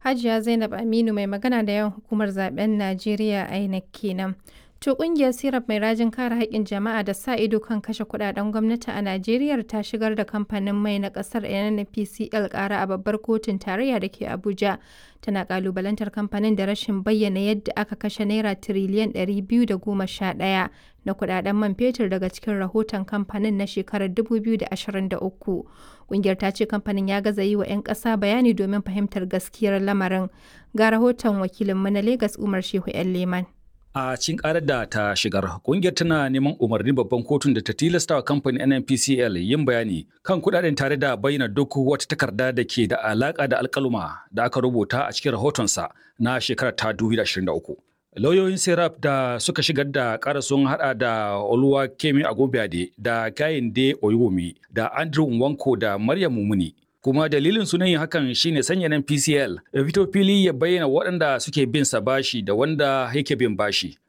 Hajiya Zainab Aminu mai magana da yawan hukumar zaben Najeriya INEC kenan. To kungiyar Sirap mai rajin kare haƙƙin jama'a da sa ido kan kashe kuɗaɗen gwamnati a Najeriya ta shigar da kamfanin mai na ƙasar NNPCL ƙara a babbar kotun tarayya da ke Abuja. Tana ƙalubalantar kamfanin da rashin bayyana yadda aka kashe naira tiriliyan 211 na kuɗaɗen man fetur daga cikin rahoton kamfanin na shekarar 2023. Kungiyar ta ce kamfanin ya gaza yi wa 'yan ƙasa bayani domin fahimtar gaskiyar lamarin. Ga rahoton wakilinmu na Legas Umar Shehu 'yan Leman. A cikin karar da ta shigar, kungiyar tana neman umarnin babban kotun da ta tilasta wa kamfanin NNPCL yin bayani kan kudaden tare da bayyana duk wata takarda da ke da alaka da alkaluma da aka rubuta a cikin rahotonsa na shekarar ta 2023. Lauyoyin Serap da suka shigar da ƙara sun hada da Oluwa Kemi Agobiade da Kayinde Oyumi da Andrew Nwanko da Maryam Mumuni. kuma dalilin sunan yin hakan shine sanya nan PCL ya fito fili ya bayyana waɗanda suke bin sa bashi da wanda yake bin bashi